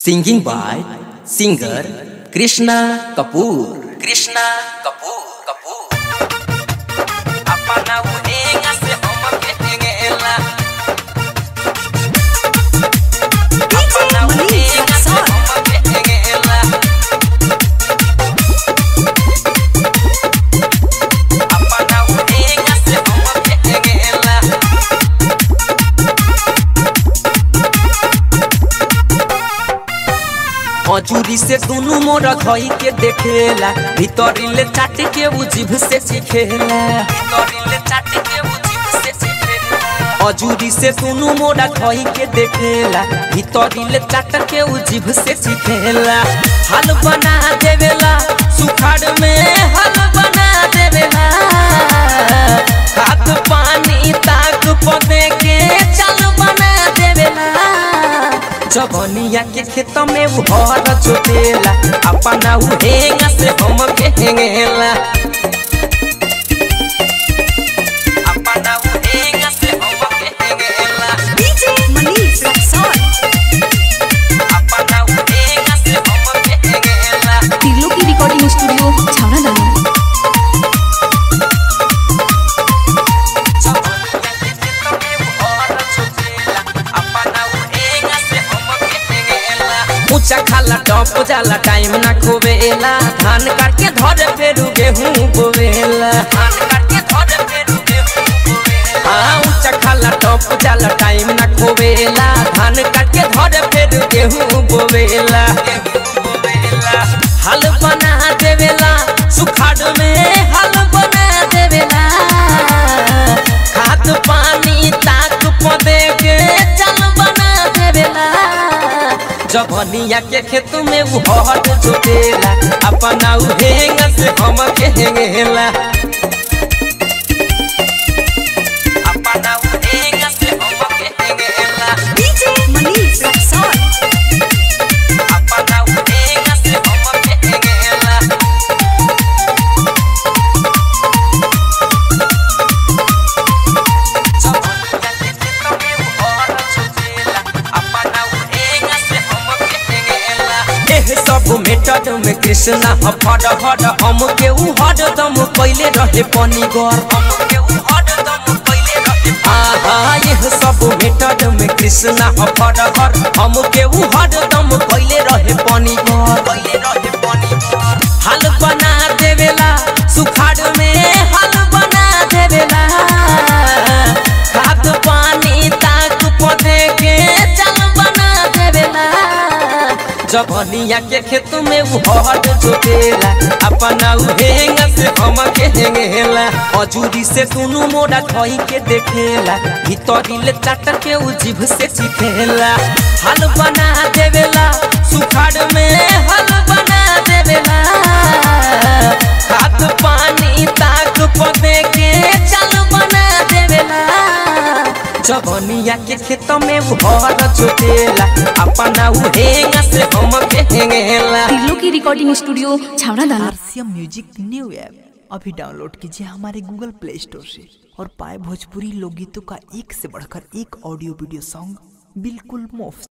Singing by singer Krishna Kapoor. Krishna Kapoor. Kapoor. Apa na uninga se oma kehengela. Apa na uninga se oma kehengela. Apa na uninga se oma kehengela. हजूरी से दुनू मोर धई के देखेला भीतरिले चाट के उ जीभ से सीखेला भीतरिले चाट के उ जीभ से सीखेला हजूरी से दुनू मोर धई के देखेला भीतरिले चाट के उ जीभ से सीखेला हाल बना देवेला सुखाड़ में हाल बना देवेला हाथ पानी ताक पदे के चल बना देवेला जवनिया के खेत में उ हर जोतेला अपना उ हेंगा से हम के हेंगेला अपना उ हेंगा से हम के हेंगेला DJ Manish Rexon. अपना उ हेंगा से हम के हेंगेला तिर्लो की रिकॉर्डिंग स्टूडियो छावना दाना जवनिया के खेत में उ हर जोतेला अपना उ हेंगा से हम के हेंगेला ऊंचा खाला टॉप जाला टाइम ना खोवेला धान काट के धरे फेरू गेहूं बोवेला धान काट के धरे फेरू गेहूं बोवेला हाँ ऊंचा खाला टॉप जाला टाइम ना खोवेला धान काट के धरे फेरू गेहूं बोवेला गेहूं बोवेला हल बना देवेला सुखाड़ में हल बना देवेला खाद पानी ताक पदे के चल बना देवेला जवनिया के खेत में उ हट जोतेला अपना उ हेंगा से हम के हेंगेला अपना उ हेंगा से हम के हेंगेला DJ Manish Rexon. अपना उ हेंगा से हम के हेंगेला जवनिया के खेत में उ हट जोतेला अपना उ हेंगा से हम के हेंगेला एह सब मेटद में कृष्णा हफड़ हड़ हम के उ हड़ दम पहिले रहे पनी गर हम के उ हड़ दम पहिले रहे आहा एह सब मेटद में कृष्णा हफड़ हड़ हम के उ हड़ दम पहिले रहे पनी गर पहिले रहे पनी गर हाल बना देवेला सुखाड़ में हाल बना देवेला खाद पानी ताक पदे के चल बना देवेला जवनिया के खेत में उ हट जोतेला अपना उ हेंगा से हम के हेंगेला अजूरी से दुनू मोरा धई के देखेला भीतरिले चाट के उ जीभ से चिखेला हाल बना देवेला सुखाड़ में हाल बना देवेला खाद पानी ताक पदे के चल बना देवेला जवनिया के खेत में उ हर जोतेला अपना उ हेंगा से हम के हेंगेला तिर्लो की रिकॉर्डिंग स्टूडियो छावना दाना आरसीएम म्यूजिक न्यू ऐप अभी डाउनलोड कीजिए हमारे गूगल प्ले स्टोर से और पाए भोजपुरी लोकगीतों का एक से बढ़कर एक ऑडियो वीडियो सॉन्ग बिल्कुल मुफ्त